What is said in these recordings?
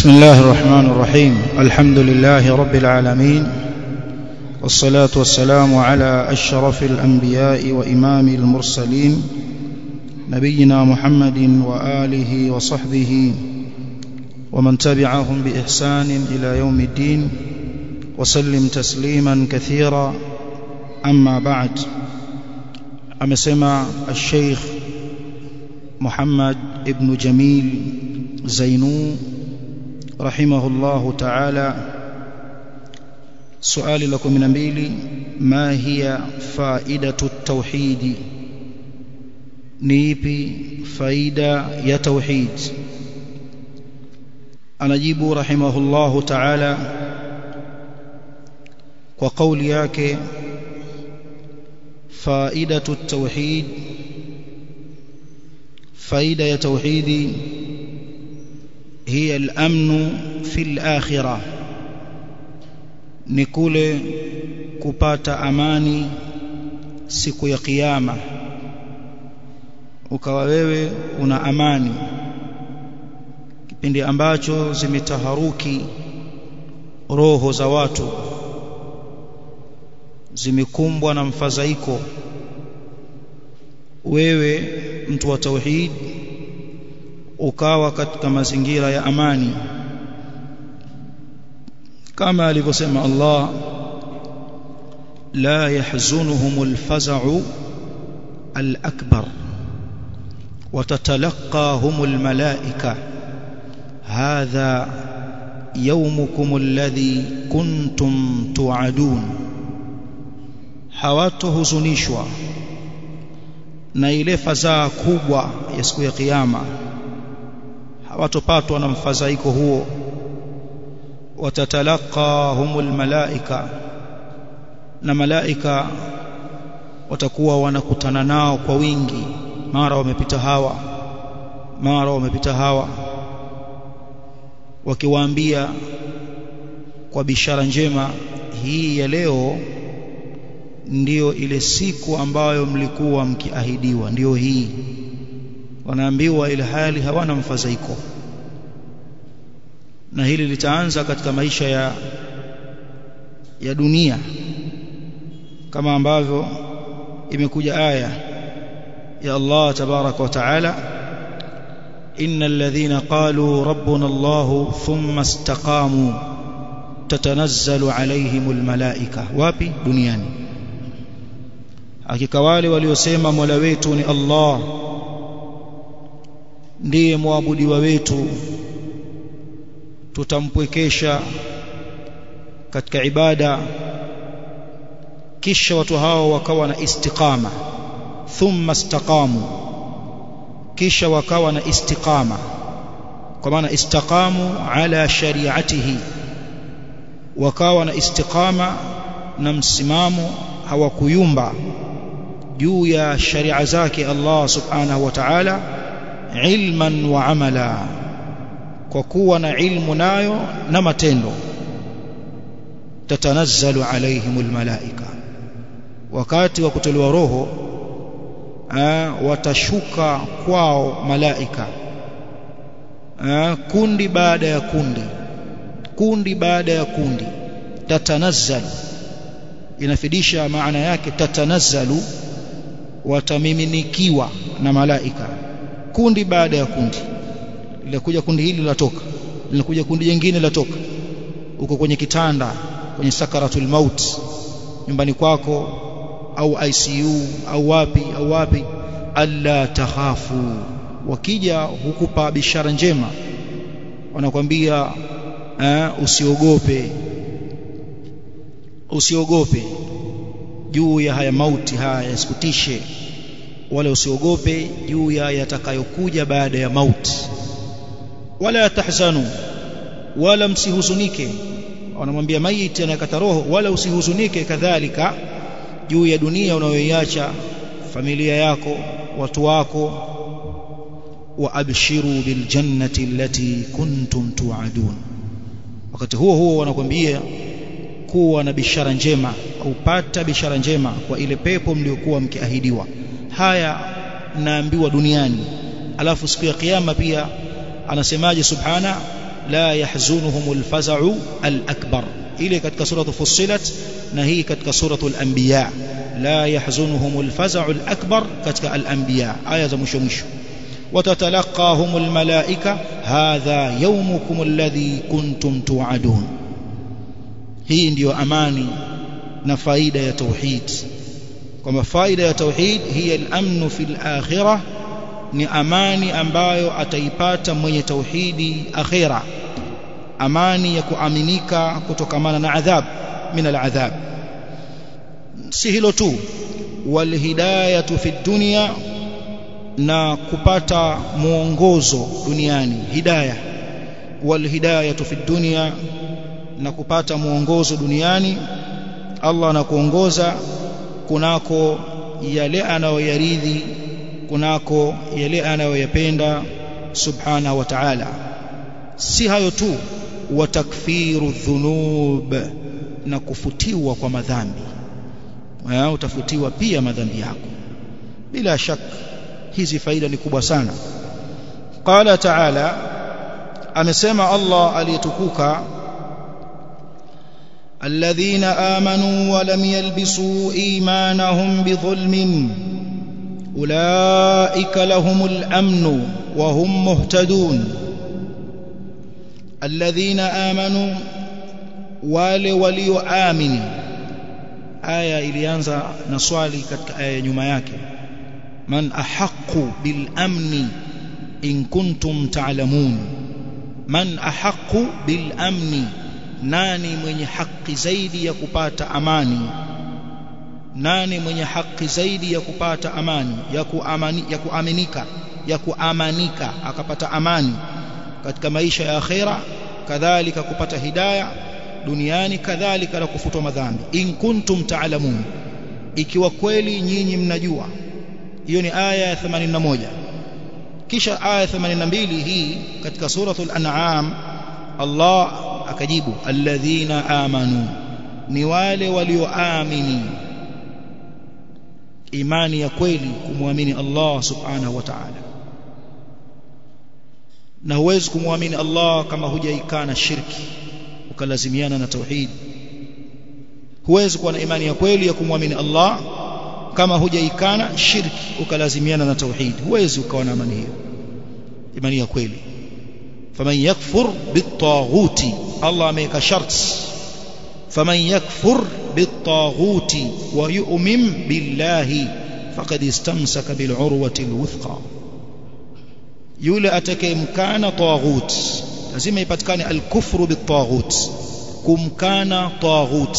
بسم الله الرحمن الرحيم الحمد لله رب العالمين والصلاة والسلام على أشرف الأنبياء وإمام المرسلين نبينا محمد وآله وصحبه ومن تبعهم بإحسان إلى يوم الدين وسلم تسليما كثيرا أما بعد أمسمع الشيخ محمد ابن جميل زينو رحمه الله تعالى سؤال لكم من mbili ما هي فائدة التوحيد ni ipi faida ya tauhid anajibu rahimahullahu ta'ala kwa kauli yake faidatu tauhid faida ya tauhidi hiya al-amnu fil akhirah ni kule kupata amani siku ya kiyama ukawa wewe una amani kipindi ambacho zimetaharuki roho za watu zimekumbwa na mfadhaiko wewe mtu wa tauhid ukawa katika mazingira ya amani kama alivyosema Allah la yahzunuhumul faza'u al-akbar وتتلقاهم الملائكة هذا يومكم الذي كنتم توعدون hawatohuzunishwa na ile fadhaa kubwa ya siku ya kiyama hawatopatwa na mfadhaiko huo watatalaqahumul malaika na malaika watakuwa wanakutana nao kwa wingi mara wamepita hawa mara wamepita hawa wakiwaambia kwa bishara njema hii ya leo ndiyo ile siku ambayo mlikuwa mkiahidiwa ndiyo hii wanaambiwa ile hali hawana mfadhaiko na hili litaanza katika maisha ya ya dunia kama ambavyo imekuja aya يا الله تبارك وتعالى إن الذين قالوا ربنا الله ثم استقاموا تتنزل عليهم الملائكة wapi duniani hakika wale waliosema mola wetu ni Allah ndiye muabudiwa wetu tutampwekesha katika ibada kisha watu hao wakawa na istiqama thumma istaqamu kisha wakawa na istiqama kwa maana istaqamu ala shari'atihi wakawa na istiqama na msimamo hawakuyumba juu ya sharia zake Allah subhanahu wa ta'ala ilman wa amala kwa kuwa na ilmu nayo na matendo tatanazzalu alaihimul malaika wakati wa kutolewa roho watashuka kwao malaika kundi baada ya kundi kundi baada ya kundi tatanazzalu inafidisha maana yake tatanazzalu watamiminikiwa na malaika kundi baada ya kundi linakuja kundi hili latoka linakuja kundi jingine latoka uko kwenye kitanda kwenye sakaratul maut nyumbani kwako au ICU au wapi au wapi alla takhafu wakija hukupa bishara njema wanakwambia uh, usiogope usiogope juu ya haya mauti haya yasikutishe wala usiogope juu ya yatakayokuja baada ya mauti wala tahzanu wala msihuzunike wanamwambia maiti anayekata roho wala usihuzunike kadhalika juu ya dunia unayoiacha familia yako watu wako wa abshiru bil jannati allati kuntum tu'adun wakati huo huo wanakwambia kuwa na bishara njema au pata bishara njema kwa ile pepo mliokuwa mkiahidiwa haya naambiwa duniani alafu siku ya kiyama pia anasemaje subhana la yahzunuhumul faza'u al-akbar ile katika suratu fussilat na hii katika suratu al-anbiya la yahzunuhumul faza'u al-akbar katika al-anbiya aya za mwisho mwisho وتتلقاهم الملائكة هذا يومكم الذي كنتم توعدون hii ndiyo amani na faida ya tauhid kwamba faida ya tauhid hiya al-amnu fil akhirah ni amani ambayo ataipata mwenye tauhidi akhira amani ya kuaminika kutokamana na adhab min al-adhab si hilo tu wal hidayatu fi dunya na kupata mwongozo duniani hidayah wal hidayatu fi dunya na kupata mwongozo duniani Allah anakuongoza kunako yale anayoyaridhi kunako yale anayoyapenda subhanahu wa ta'ala si hayo tu wa takfiru dhunub na kufutiwa kwa madhambi utafutiwa pia madhambi yako bila shaka hizi faida ni kubwa sana qala ta'ala amesema Allah aliyetukuka الذين آمنوا ولم يلبسوا إيمانهم بظلم أولئك لهم الأمن وهم مهتدون الذين آمنوا wale walioamini aya ilianza na swali katika aya nyuma yake man ahqqu bil amni in kuntum ta'lamun man ahqqu bil amni nani mwenye haki zaidi ya kupata amani nani mwenye haki zaidi ya kupata amani ya kuamani ya kuaminika ya kuamanika akapata amani katika maisha ya akhera kadhalika kupata hidayah duniani kadhalika na kufutwa madhambi in kuntum ta'lamun ikiwa kweli nyinyi mnajua hiyo ni aya ya 81 kisha aya 82 hii katika suratul an'am Allah akajibu alladhina amanu ni wale walioamini imani ya kweli kumwamini Allah subhanahu wa ta'ala na huwezi kumwamini Allah kama hujaikana shirki ukalazimiana na tauhid huwezi kuwa na imani ya kweli ya kumwamini Allah kama hujaikana shirki ukalazimiana na tauhid huwezi ukawa na imani hiyo imani ya kweli faman yakfur bitaghuti Allah ameweka sharti faman yakfur bitaghuti wa yu'min billahi faqad istamsaka bil'urwati alwuthqa yule atakayemkana taghut lazima ipatikane alkufru bitaghut kumkana taghut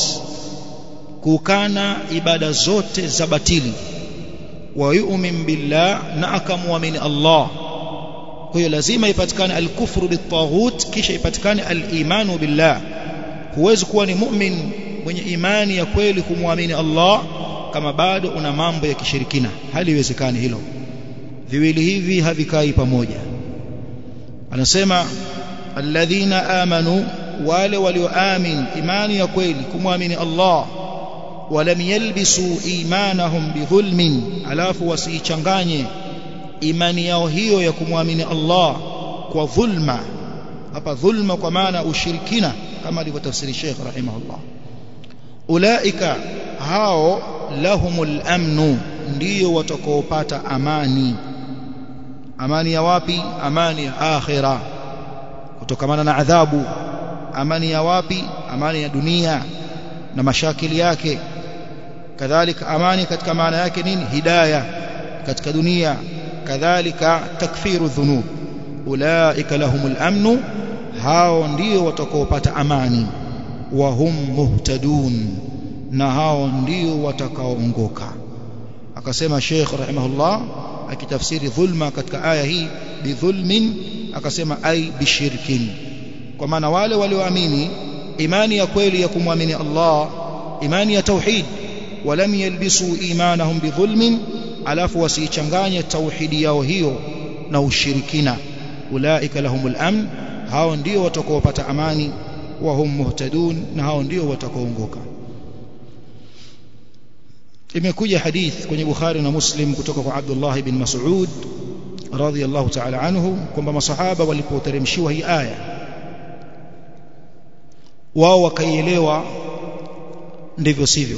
kukana ibada zote za batili wa yu'min billah na akamwamini Allah kwa hiyo lazima ipatikane alkufru bitaghut kisha ipatikane alimanu billah huwezi kuwa ni mu'min mwenye imani ya kweli kumwamini Allah kama bado una mambo ya kishirikina haliwezekani hilo viwili hivi havikai pamoja anasema alladhina amanu wale walioamin imani ya kweli kumwamini Allah walam yalbisu imanahum bidhulmin alafu wasiichanganye imani yao hiyo ya kumwamini Allah kwa dhulma hapa dhulma kwa maana ushirikina kama alivyotafsiri Sheikh rahimahullah ulaika hao lahumul amnu ndio watakaopata amani amani ya wapi amani ya akhira kutokamana na adhabu amani ya wapi amani ya dunia na mashakili yake kadhalika amani katika maana yake nini hidayah katika dunia kadhalika takfiru dhunub ulaika lahumul amnu hao ndio watakaopata amani wa hum muhtadun na hao ndio watakaoongoka akasema Sheikh rahimahullah akitafsiri dhulma katika aya hii bidhulmin akasema ai bishirkin kwa maana wale walioamini imani ya kweli ya kumwamini Allah imani ya tauhid walam yalbisu imanahum bidhulmin alafu wasiichanganye tauhidi yao hiyo na ushirikina ulaika lahumul amn hao ndio watakaopata amani wa hum muhtadun na hao ndio watakaoongoka imekuja hadith kwenye Bukhari na Muslim kutoka kwa Abdullah ibn Mas'ud radhiyallahu ta'ala anhu kwamba masahaba walipoteremshiwa hii aya wao wakaielewa ndivyo sivyo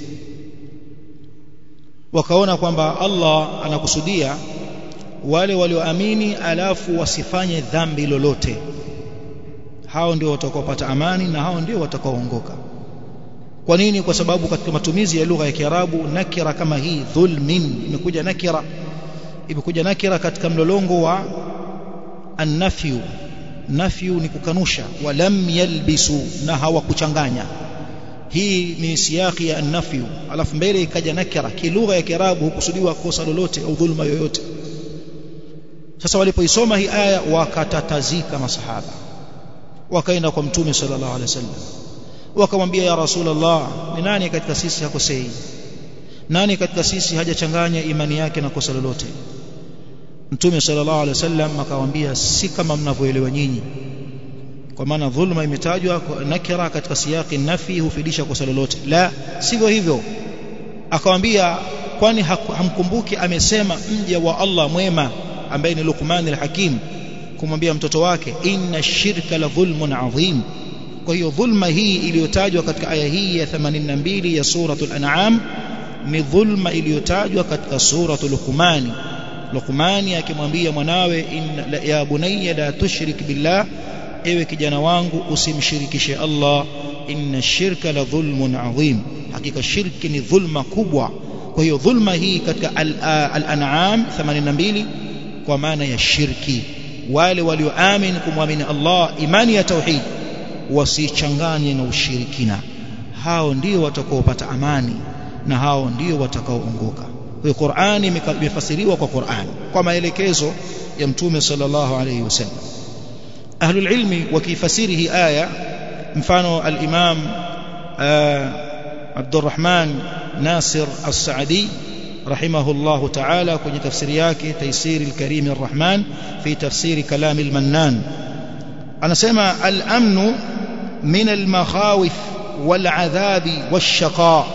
wakaona kwamba Allah anakusudia wale walioamini alafu wasifanye dhambi lolote hao ndio watakaopata amani na hao ndio watakaoongoka kwa nini kwa sababu katika matumizi ya lugha ya Kiarabu nakira kama hii dhulmin imekuja nakira imekuja nakira katika mlolongo wa annafyu nafyu ni kukanusha walam yalbisu na hawakuchanganya hii ni siyaki ya annafyu alafu mbele ikaja nakira kilugha ya Kiarabu hukusudiwa kosa lolote au dhulma yoyote sasa walipoisoma hii aya wakatatazika masahaba wakaenda kwa mtume sallallahu alaihi wasallam wakamwambia ya rasulullah ni nani katika sisi hakosei nani katika sisi hajachanganya imani yake na kosa lolote mtume sallallahu alaihi wasallam akawaambia si kama mnavyoelewa nyinyi kwa maana dhulma imetajwa nakira katika siyaki nafi hufidisha kosa lolote la sivyo hivyo akamwambia kwani hamkumbuki amesema mja wa Allah mwema ambaye ni Luqman al-Hakim kumwambia mtoto wake inna shirka la dhulmun adhim kwa hiyo dhulma hii iliyotajwa katika aya hii ya 82 ya suratul an'am ni dhulma iliyotajwa katika suratul luqman luqmani akimwambia mwanawe inna ya bunayya la tushrik billah ewe kijana wangu usimshirikishe Allah inna shirka la dhulmun adhim hakika shirki ni dhulma kubwa kwa hiyo dhulma hii katika al-an'am 82 kwa maana ya shirki wale walioamini kumwamini Allah imani ya tauhid wasichanganye na ushirikina hao ndio watakaopata amani na hao ndio watakaoongoka kwa Qur'ani imefasiriwa kwa Qur'an kwa maelekezo ya Mtume sallallahu alayhi wasallam ahlul ilmi wakifasiri hii aya mfano al-Imam Abdurrahman Nasir As-Saadi رحمه الله تعالى كوني تفسير yake تيسير الكريم الرحمن في تفسير كلام المنان أنا سمع الأمن من المخاوف والعذاب والشقاء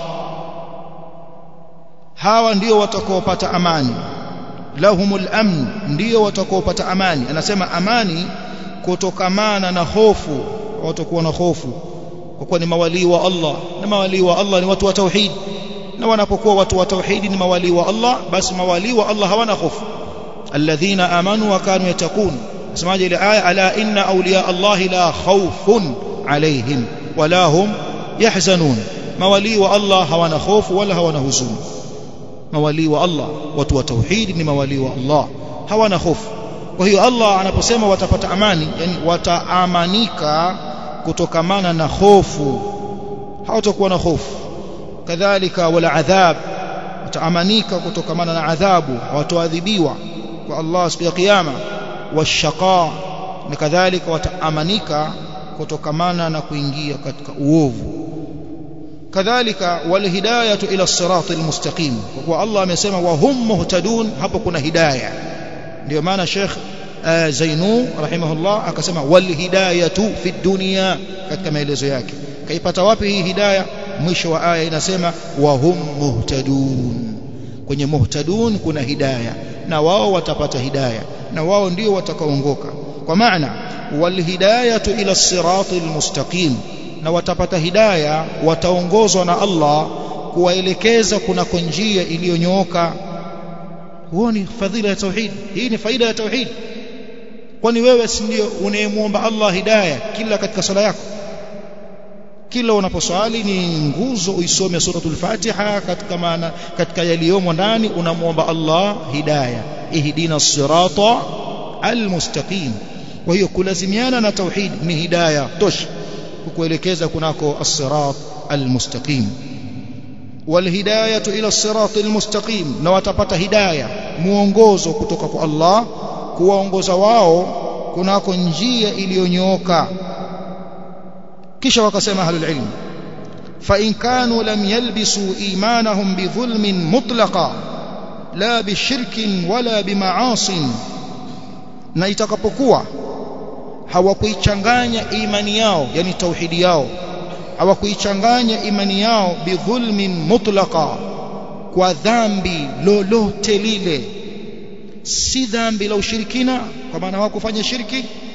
hawa ndio watakaopata amani lahumul amn ndio watakaopata amani anasema amani kutokamana na hofu watakuwa na hofu kwa kuwa ni mawalii wa Allah na mawalii wa Allah ni watu wa tauhid na wanapokuwa watu wa tauhidi ni mawali wa Allah basi mawali wa Allah hawana hofu alladhina amanu wa kanu yatakun semaje ile aya ala inna awliya Allah la khawfun alaihim wala hum yahzanun mawali wa Allah hawana hofu wala hawana huzuni mawali wa Allah watu wa tauhidi ni mawali wa Allah hawana hofu kwa hiyo Allah anaposema watapata amani yani wataamanika kutokamana na hofu hawatakuwa na hofu kadhalika wala adhab wataamanika kutokamana na adhabu hawatoadhibiwa kwa Allah siku ya kiyama washaqa na kadhalika wataamanika kutokamana na kuingia katika uovu kadhalika wal hidayatu ila siratil mustaqim kwa kuwa Allah amesema wa hum muhtadun hapo kuna hidayah ndio maana Sheikh Zainu rahimahullah akasema wal hidayatu fi dunya katika maelezo yake kaipata wapi hii hidayah mwisho wa aya inasema wa hum muhtadun kwenye muhtadun kuna hidayah na wao watapata hidayah na wao ndio watakaoongoka kwa maana wal hidayatu ila siratil mustaqim na watapata hidayah wataongozwa na Allah kuwaelekeza kunako njia iliyonyooka huo ni fadhila ya tauhid hii ni faida ya tauhid kwani wewe si ndio unayemuomba Allah hidayah kila katika sala yako kila unaposwali ni nguzo uisome suratul Fatiha katika maana katika yaliyomo ndani unamuomba Allah hidayah ihdina sirata almustaqim kwa hiyo kulazimiana na tauhid ni hidayah tosha kukuelekeza kunako as-sirat almustaqim walhidayatu ila as-sirat almustaqim na watapata hidayah muongozo kutoka kwa Allah kuwaongoza wao kunako njia iliyonyooka kisha wakasema ahlul ilm fa in kanu lam yalbisu imanahum bidhulmin mutlaqa la bishirkin wala bimaasin na itakapokuwa hawakuichanganya imani yao yani tauhidi yao hawakuichanganya imani yao bidhulmin mutlaqa kwa dhambi lolote lile si dhambi la ushirikina kwa maana hawakufanya shirki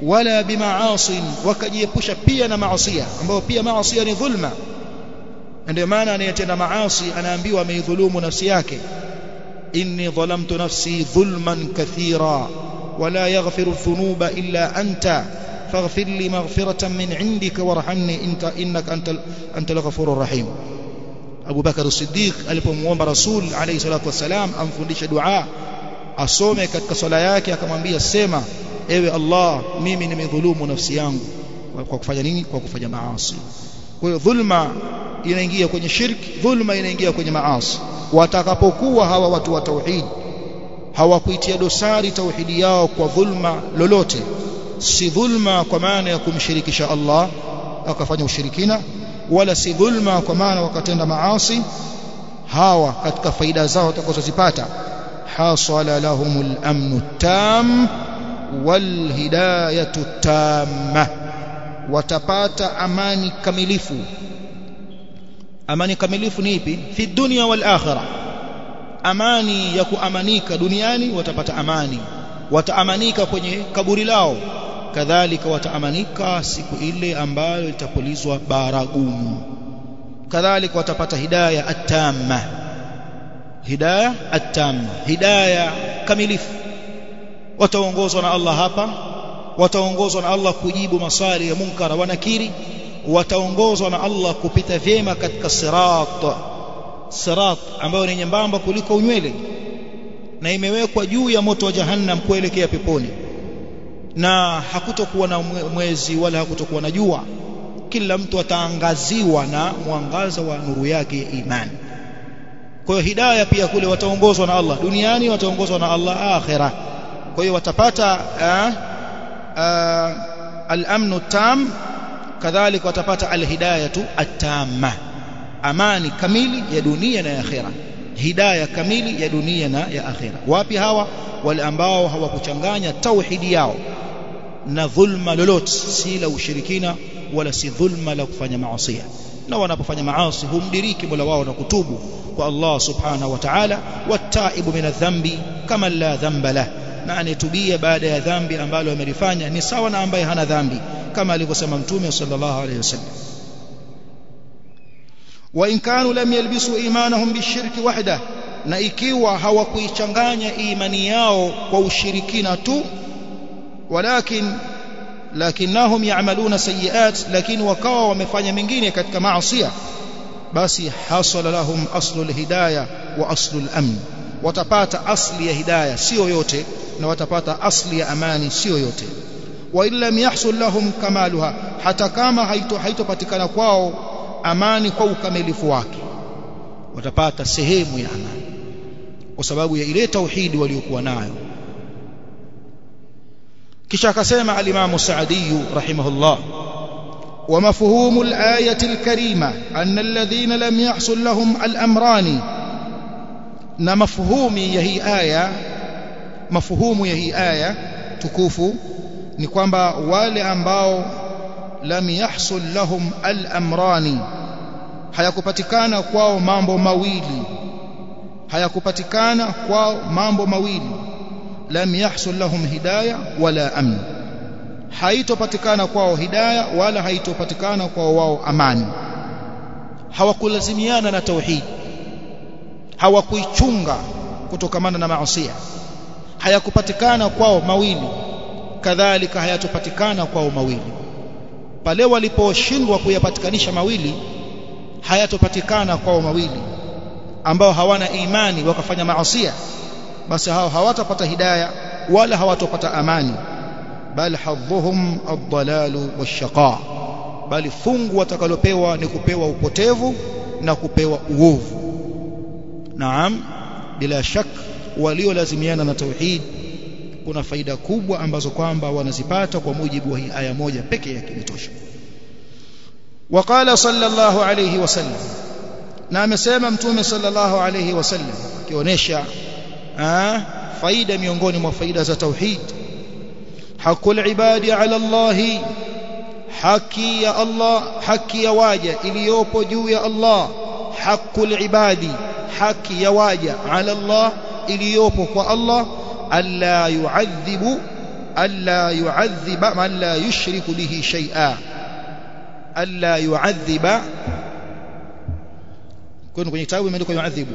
wala bimaasin wakajiepusha pia na maasiya ambayo pia maasiya ni dhulma ndio maana anayetenda maasi anaambiwa ameidhulumu nafsi yake inni dhalamtu nafsi dhulman kathira wala yaghfiru dhunuba illa anta faghfir li maghfiratan min indika warhamni inta innaka antal antal ghafurur rahim Abu Bakar as-Siddiq alipomuomba Rasul alayhi salatu wasalam amfundishe dua asome katika swala yake akamwambia sema ewe Allah mimi nimedhulumu nafsi yangu kwa kufanya nini kwa kufanya maasi kwa hiyo dhulma inaingia kwenye shirki dhulma inaingia kwenye maasi watakapokuwa hawa watu wa tauhid hawakuitia dosari tauhidi yao kwa dhulma lolote si dhulma kwa maana ya kumshirikisha Allah akafanya ushirikina wala si dhulma kwa maana wakatenda maasi hawa katika faida zao watakazozipata hasala lahumul amnu tam wal hidayatu tamma watapata amani kamilifu amani kamilifu ni ipi fi dunya wal akhirah amani ya kuamanika duniani watapata amani wataamanika kwenye kaburi lao kadhalika wataamanika siku ile ambayo itapulizwa baragumu kadhalika watapata hidayah at-tamma hidayah at-tamma hidayah kamilifu wataongozwa na Allah hapa wataongozwa na Allah kujibu maswali ya munkara wa nakiri wataongozwa na Allah kupita vyema katika sirat sirat ambayo ni nyembamba kuliko unywele na imewekwa juu ya moto wa jahannam kuelekea peponi na hakutokuwa na mwezi wala hakutokuwa na jua kila mtu ataangaziwa na mwangaza wa nuru yake ya imani kwa hiyo hidayah pia kule wataongozwa na Allah duniani wataongozwa na Allah akhira kwa hiyo watapata al-amnu tam kadhalika watapata al-hidayatu at-tamma amani kamili ya dunia na ya akhira hidayah kamili ya dunia na ya akhira wapi hawa wale ambao hawakuchanganya tauhidi yao na dhulma lolote si la ushirikina wala si dhulma la kufanya maasi na wanapofanya maasi humdiriki mola wao na kutubu kwa Allah subhanahu wa ta'ala wataibu min adhambi kama la dhamba lah na anetubia baada ya dhambi ambalo amelifanya ni sawa na ambaye hana dhambi kama alivyosema mtume sallallahu alayhi wasallam wa in kanu lam yalbisu imanahum bishirki wahda na ikiwa hawakuichanganya imani yao kwa ushirikina tu walakin lakinnahum ya'maluna sayiat lakini wakawa wamefanya mengine katika maasi basi hasala lahum aslul hidayah wa aslul amn watapata asli ya hidayah sio yote na watapata asli ya amani sio yote wa illam yahsul lahum kamaluha hata kama haito haitopatikana kwao amani kwa ukamilifu wake watapata sehemu ya amani kwa sababu ya ile tauhidi waliokuwa nayo kisha akasema al-Imam Sa'di rahimahullah ومفهوم الآية الكريمة أن الذين لم يحصل لهم الأمران نمفهوم يهي آية مفهوم يهي آية تكوفو ni kwamba wale ambao lam yahsul lahum al-amrani hayakupatikana kwao mambo mawili hayakupatikana kwao mambo mawili lam yahsul lahum hidayah wala amn haitopatikana kwao hidayah wala haitopatikana kwao wao amani hawakulazimiana na tauhid hawakuichunga kutokamana na maasi hayakupatikana kwao mawili kadhalika hayatopatikana kwao mawili pale waliposhindwa kuyapatikanisha mawili hayatopatikana kwao mawili ambao hawana imani wakafanya maasi basi hao hawatapata hidayah wala hawatopata amani bal hadhuhum ad-dalalu wash-shaqa bali fungu watakalopewa ni kupewa upotevu na kupewa uovu naam bila shak waliolazimiana na tauhid kuna faida kubwa ambazo kwamba wanazipata kwa mujibu wa hii aya moja pekee yake inatosha وقال صلى الله عليه وسلم na amesema mtume sallallahu alayhi wasallam akionyesha faida miongoni mwa faida za tauhid hakul ibadi ala Allah haki ya Allah haki ya waja iliyopo juu ya Allah hakul ibadi haki ya waja ala Allah iliyopo kwa Allah alla yuadhibu alla yu'adhiba man la yushriku bihi shay'a alla yu'adhiba kwani kwenye kitabu imeandikwa yu'adhibu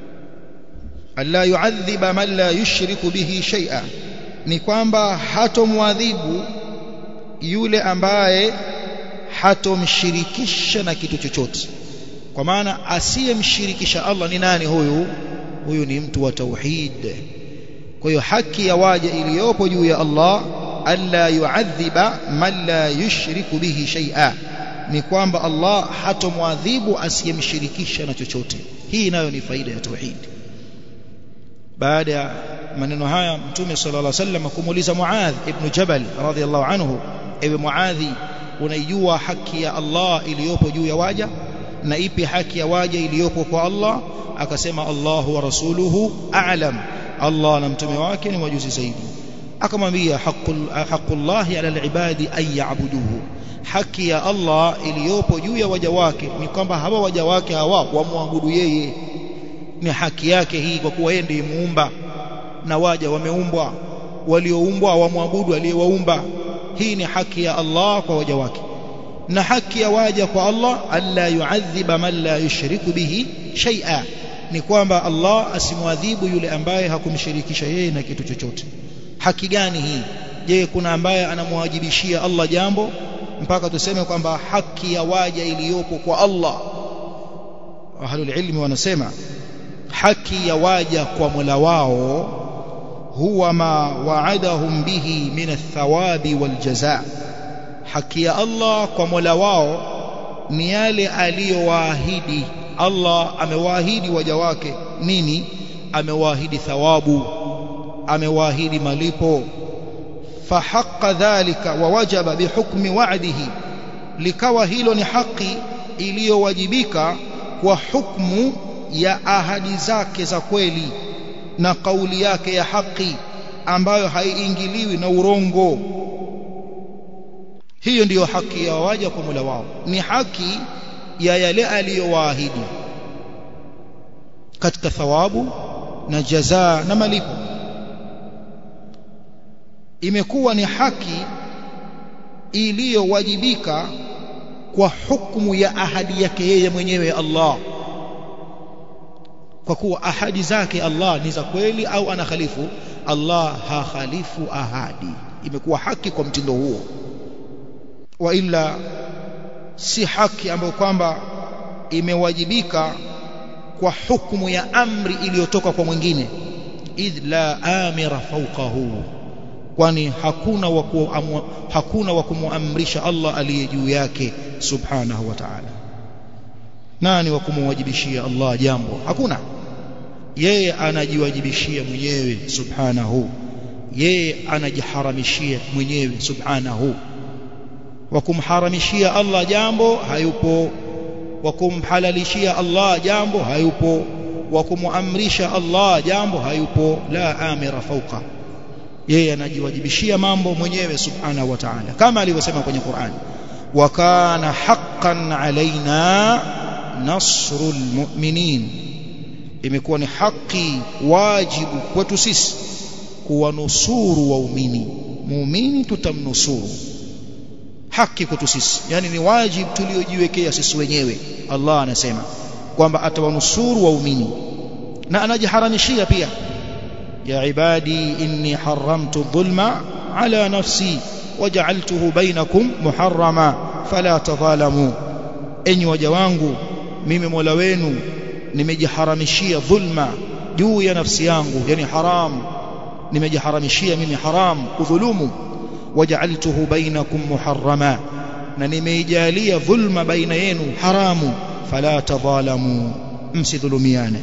alla yu'adhiba man la yushriku bihi shay'a ni kwamba hatomwadhibu yule ambaye hatomshirikisha na kitu chochote kwa maana asiyemshirikisha Allah ni nani huyu huyu ni mtu wa tauhid kwa hiyo haki ya waja iliyopo juu ya Allah alla yu'adhiba man la yushriku bihi shay'a ni kwamba Allah hatomwadhibu asiyemshirikisha na chochote hii nayo ni faida ya tauhid baada ya maneno haya mtume sallallahu alaihi wasallam kumuuliza Muadh ibn Jabal radhiyallahu anhu ewe Muadhi unaijua haki ya Allah iliyopo juu ya waja na ipi haki ya waja iliyopo kwa Allah akasema Allahu wa rasuluhu a'lam Allah na mtume wake ni wajuzi zaidi akamwambia haqqullahi ala alibadi an ya'buduhu haki ya Allah iliyopo juu ya waja wake ni kwamba hawa waja wake hawa wamwabudu yeye ni haki yake hii kwa kuwa yeye ndiye muumba na waja wameumbwa walioumbwa wamwabudu aliyewaumba hii ni haki ya Allah kwa waja wake na haki ya waja kwa Allah alla yu'adhiba man la yushriku bihi shay'a ni kwamba Allah asimwadhibu yule ambaye hakumshirikisha yeye na kitu chochote haki gani hii je kuna ambaye anamwajibishia Allah jambo mpaka tuseme kwamba haki ya waja iliyopo kwa Allah ahlul ilmi wanasema haki ya waja kwa Mola wao huwa ma wa'adahum bihi min athawabi wal jazaa haki ya Allah kwa Mola wao ni yale aliyowaahidi Allah amewaahidi waja wake nini amewaahidi thawabu amewaahidi malipo fahaqqa dhalika wa wajaba bihukmi wa'dihi likawa hilo ni haki iliyowajibika kwa hukmu ya ahadi zake za kweli na kauli yake ya haki ambayo haiingiliwi na urongo hiyo ndiyo haki ya waja kwa Mola wao ni haki ya yale aliyowaahidi katika thawabu na jazaa na malipo imekuwa ni haki iliyowajibika kwa hukumu ya ahadi yake yeye mwenyewe Allah kwa kuwa ahadi zake Allah ni za kweli au anakhalifu Allah hakhalifu ahadi imekuwa haki kwa mtindo huo wa ila si haki ambayo kwamba imewajibika kwa hukumu ya amri iliyotoka kwa mwingine idh la amira fawqahu kwani hakuna wa hakuna wa kumuamrisha Allah aliye juu yake subhanahu wa ta'ala nani wa kumwajibishia Allah jambo hakuna yeye anajiwajibishia mwenyewe subhanahu yeye anajiharamishia mwenyewe subhanahu wa kumharamishia Allah jambo hayupo wa kumhalalishia Allah jambo hayupo wa kumuamrisha Allah jambo hayupo la amira fauqa yeye anajiwajibishia mambo mwenyewe subhanahu wa ta'ala kama alivyosema kwenye Qur'an wa kana haqqan alaina nasrul mu'minin imekuwa ni haki wajibu kwetu sisi kuwanusuru waumini muumini tutamnusuru haki kwetu sisi yani ni wajibu tuliojiwekea sisi wenyewe Allah anasema kwamba atawanusuru waumini na anajiharamishia pia ya ibadi inni haramtu dhulma ala nafsi waja'altuhu bainakum muharrama fala tadhalamu enyi waja wangu mimi Mola wenu nimejiharamishia dhulma juu ya nafsi yangu yani haram nimejiharamishia mimi haram kudhulumu waja'altuhu bainakum muharrama na nimeijalia dhulma baina yenu haramu fala tadhalamu msidhulumiane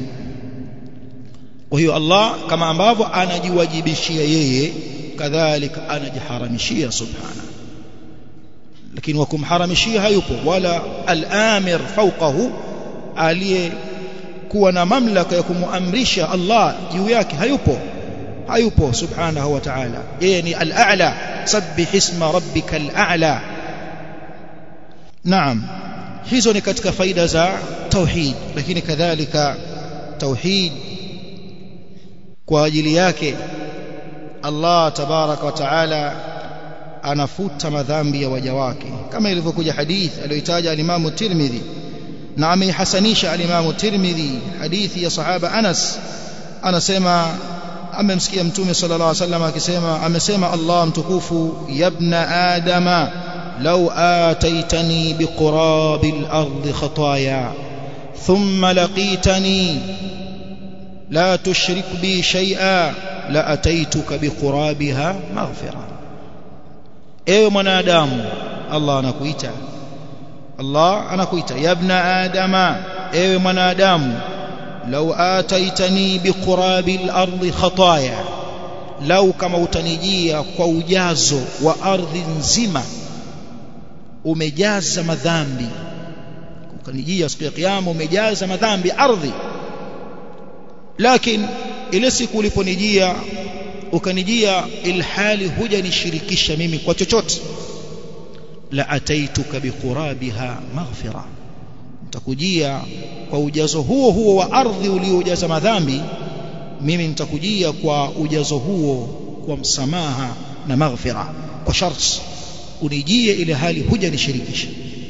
kwa hiyo Allah kama ambavyo anajiwajibishia yeye kadhalika anajiharamishia subhana lakini wakumharamishia hayupo wala al-amir fawqahu aliye kuwa na mamlaka ya kumuamrisha Allah juu yake hayupo hayupo subhanahu wa ta'ala yeye ni al-a'la sabbih isma rabbika al-a'la naam hizo ni katika faida za tauhid lakini kadhalika tauhid kwa ajili yake Allah tabaraka wa taala anafuta madhambi ya waja wake kama ilivyokuja hadith aliyoitaja al-Imam Tirmidhi na ameihasanisha al-Imam Tirmidhi hadithi ya sahaba Anas anasema amemsikia mtume sallallahu alaihi wasallam akisema amesema Allah mtukufu yabna adama law ataitani biqurabil ardi khataaya thumma laqitani la tushrik bi shay'a la ataituka biqurabiha maghfira ewe mwanadamu Allah anakuita Allah anakuita yabna adama ewe mwanadamu law ataitani biqurabil ardi khataaya lau kama utanijia kwa ujazo wa ardhi nzima umejaza madhambi ukanijia siku ya kiyama umejaza madhambi ardhi lakini ile siku uliponijia ukanijia ilhali hujanishirikisha mimi kwa chochote la ataituka biqurabiha maghfira nitakujia kwa ujazo huo huo wa ardhi uliojaza madhambi mimi nitakujia kwa ujazo huo kwa msamaha na maghfira kwa sharti unijie ile hali hujanishirikisha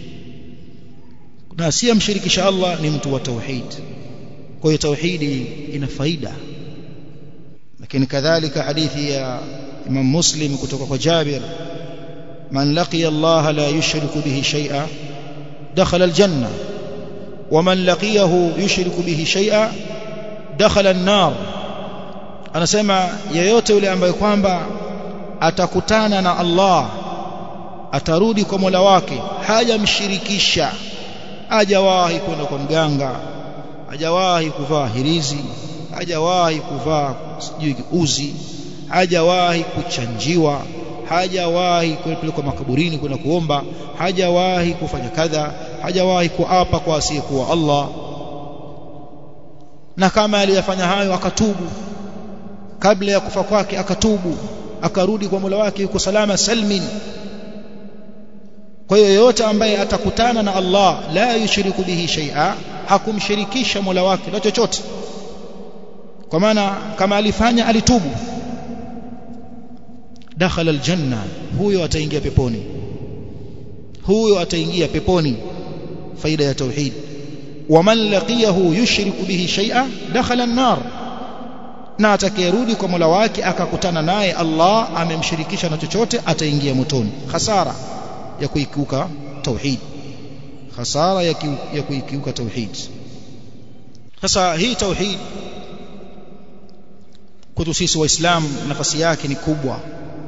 na asiyemshirikisha Allah ni mtu wa tauhid kwa hiyo tauhidi ina faida lakini kadhalika hadithi ya Imam Muslim kutoka kwa Jabir man laqiya Allah la yushriku bihi shay'a dakhala aljanna ومن لقيه يشرك به شيئا دخل النار anasema yeyote yule ambaye kwamba atakutana na Allah atarudi kwa Mola wake hajamshirikisha hajawahi kwenda kwa mganga hajawahi kuvaa hirizi hajawahi kuvaa sijui uzi hajawahi kuchanjiwa hajawahi kupelekwa makaburini kwenda kuomba hajawahi kufanya kadha hajawahi kuapa kwa asiyekuwa Allah na kama aliyafanya hayo akatubu kabla ya kufa kwake akatubu akarudi kwa Mola wake yuko salama salmin kwa hiyo yoyote ambaye atakutana na Allah la yushiriku bihi shay'a hakumshirikisha Mola wake na chochote kwa maana kama alifanya alitubu dakhala aljanna huyo ataingia peponi huyo ataingia peponi faida ya tauhid waman laqiyahu yushriku bihi shay'a dakhala an-nar na atakayerudi kwa Mola wake akakutana naye Allah amemshirikisha na chochote ataingia motoni hasara ya kuikiuka tauhid hasara ya, ki, ya kuikiuka tauhid sasa hii tauhid kwetu sisi waislamu nafasi yake ni kubwa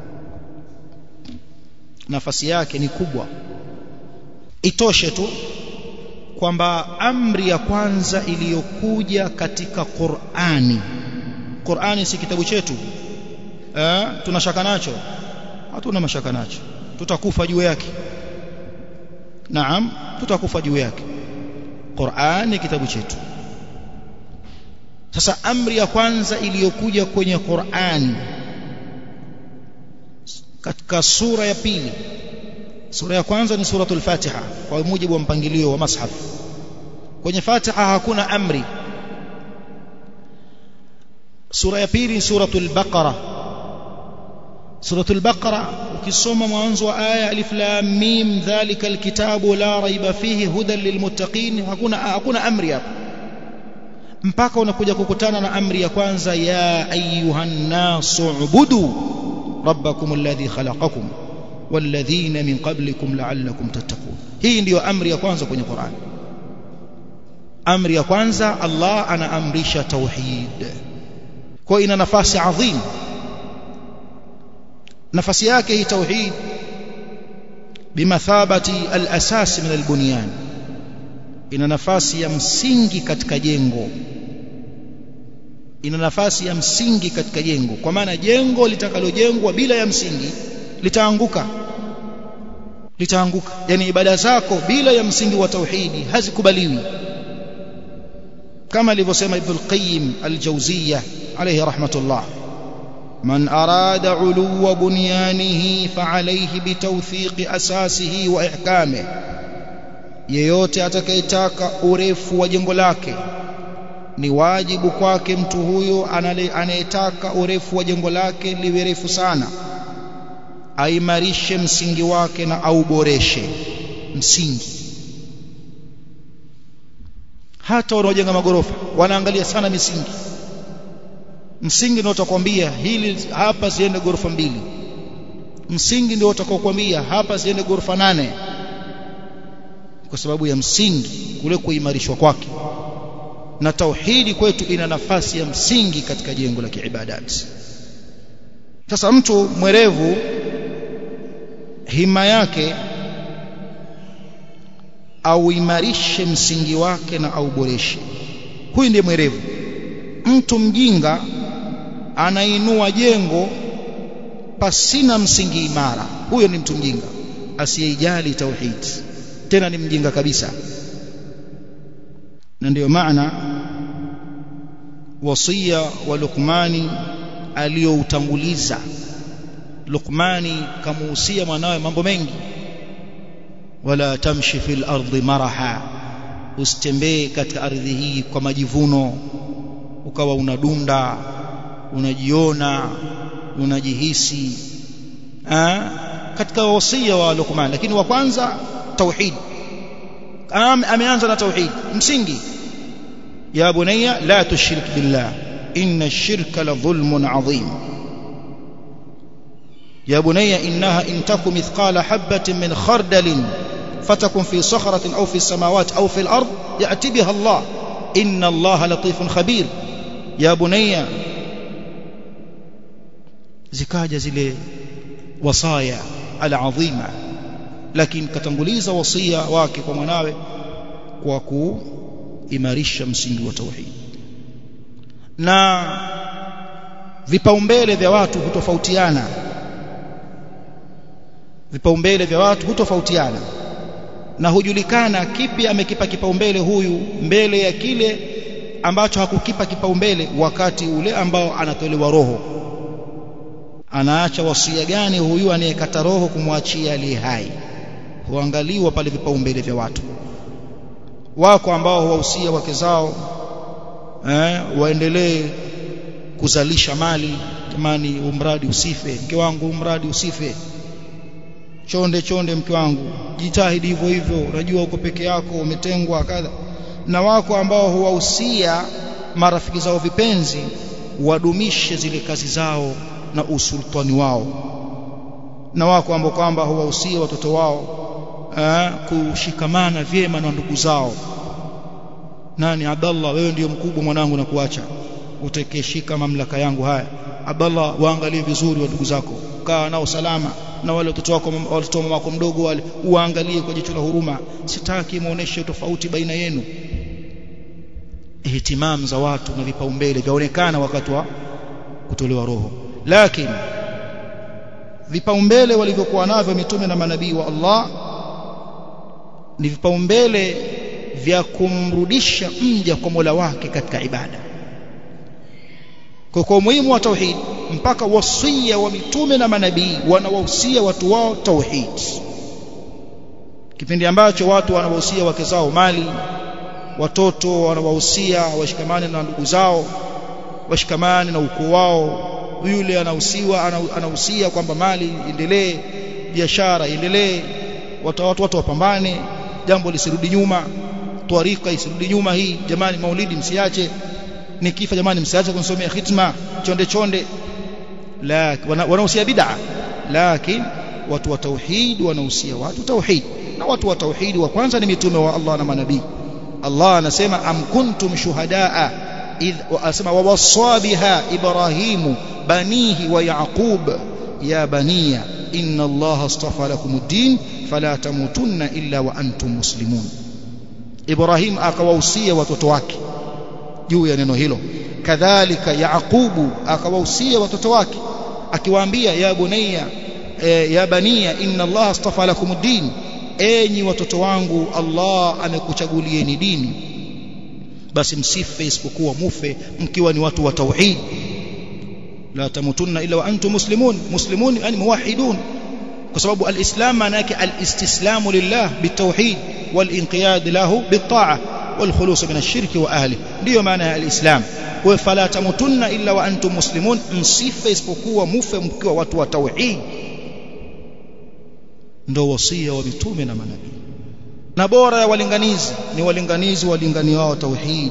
nafasi yake ni kubwa itoshe tu kwamba amri ya kwanza iliyokuja katika Qur'ani Qur'ani si kitabu chetu eh tunashaka nacho hatuna mashaka nacho tutakufa juu yake naam tutakufa juu yake Qur'an ni kitabu chetu sasa amri ya kwanza iliyokuja kwenye Qur'an katika sura ya pili sura ya kwanza ni suratul Fatiha kwa mujibu wa mpangilio wa mashaf kwenye Fatiha hakuna amri sura ya pili ni suratul Baqara suratul Baqara ukisoma mwanzo wa aya alif lam mim dhalika alkitabu la raiba fihi hudan lilmuttaqin hakuna hakuna amri hapa mpaka unakuja kukutana na amri ya kwanza ya ayuhan nasu ubudu rabbakum alladhi khalaqakum walladhina min qablikum la'allakum tattaqun hii ndiyo amri ya kwanza kwenye Qur'an amri ya kwanza Allah anaamrisha tauhid kwa ina nafasi adhim nafasi yake hii tauhid bimathabati al-asas min al-bunyan ina nafasi ya msingi katika jengo ina nafasi ya msingi katika jengo kwa maana jengo litakalojengwa bila ya msingi litaanguka litaanguka yani ibada zako bila ya msingi wa tauhidi hazikubaliwi kama alivyosema ibn al-qayyim al-jawziyya alayhi rahmatullah من أراد علو بنيانه فعليه بتوثيق أساسه وإحكامه yeyote atakayetaka urefu wa jengo lake ni wajibu kwake mtu huyo anayetaka urefu wa jengo lake liwe refu sana aimarishe msingi wake na auboreshe msingi hata wanaojenga magorofa wanaangalia sana misingi msingi ndio utakwambia hili hapa siende ghorofa mbili msingi ndio utakokuambia hapa siende ghorofa nane kwa sababu ya msingi kule kuimarishwa kwake na tauhidi kwetu ina nafasi ya msingi katika jengo la kiibadati sasa mtu mwerevu hima yake auimarishe msingi wake na auboreshe huyu ndiye mwerevu mtu mjinga anainua jengo pasina msingi imara huyo ni mtu mjinga asiyeijali tauhid tena ni mjinga kabisa na ndiyo maana wasia wa Luqmani aliyoutanguliza Luqmani kamuhusia mwanawe mambo mengi wala tamshi fil ardi maraha usitembee katika ardhi hii kwa majivuno ukawa unadunda unajiona unajihisi ha? katika wasia wa Luqman lakini wa kwanza tauhid ameanza na tauhid msingi ya bunayya la tushrik billah inna ash-shirka la dhulmun adhim يا بني إنها إن تك مثقال حبة من خردل فتكن في صخرة أو في السماوات أو في الأرض يأتي بها الله إن الله لطيف خبير يا بني zikaja zile wasaya alazima lakini katanguliza wasia wake kwa mwanawe kwa kuimarisha msingi wa tauhid na vipaumbele vya watu hutofautiana vipaumbele vya watu hutofautiana na hujulikana kipi amekipa kipaumbele huyu mbele ya kile ambacho hakukipa kipaumbele wakati ule ambao anatolewa roho anaacha wasia gani huyu anayekata roho kumwachia aliye hai huangaliwa pale vipaumbele vya watu wako ambao huwahusia wake zao eh, waendelee kuzalisha mali jamani umradi usife mke wangu umradi usife chonde chonde mke wangu jitahidi hivyo hivyo unajua uko peke yako umetengwa kadha na wako ambao huwahusia marafiki zao vipenzi wadumishe zile kazi zao na usultani wao na wako ambao kwamba huwahusia watoto wao eh, kushikamana vyema na ndugu zao nani Abdallah wewe ndiyo mkubwa mwanangu na kuacha utekeshika mamlaka yangu haya Abdallah waangalie vizuri wa ndugu zako kaa nao salama na wale watoto wako watoto mama wako mdogo wale uangalie kwa jicho la huruma sitaki muoneshe tofauti baina yenu ihtimam za watu na vipaumbele vyaonekana wakati wa kutolewa roho lakini vipaumbele walivyokuwa navyo mitume na manabii wa Allah ni vipaumbele vya kumrudisha mja kwa Mola wake katika ibada kwa kwa umuhimu wa tauhid mpaka wasia wa mitume na manabii wanawahusia watu wao tauhid kipindi ambacho watu wanawahusia wake zao mali watoto wanawahusia washikamane na ndugu zao washikamane na ukoo wao yule anahusiwa anahusia kwamba mali endelee biashara iendelee watu watu watu wapambane jambo lisirudi nyuma twarika isirudi nyuma hii jamani maulidi msiache nikifa jamani msiache kunisomea khitma chonde chonde la wanahusia bid'a lakini watu wa tauhid wanahusia watu tauhid na watu wa tauhid wa kwanza ni mitume wa Allah na manabii Allah anasema am kuntum shuhadaa idh asema wawassa biha ibrahimu banihi wa yaqub ya baniya inna Allah astafa lakumuddin fala tamutunna illa wa antum muslimun Ibrahim akawahusia watoto wake juu ya neno hilo kadhalika yaqubu akawahusia watoto wake akiwaambia ya bunayya e, ya baniya inna Allah astafa lakumuddin enyi watoto wangu Allah amekuchagulieni dini basi msife isipokuwa mufe mkiwa ni watu wa tauhid la tamutunna illa wa antum muslimun muslimun yani muwahhidun kwa sababu alislam maana yake alistislamu lillah bitauhid walinqiyad lahu bitaa والخلوص من الشرك واهله ndio maana ya alislam kwa fala tamutunna illa wa antum muslimun msife isipokuwa mufe mkiwa watu wa tauhid ndio wasia wa mitume na manabii na bora ya walinganizi ni walinganizi walinganiao tauhid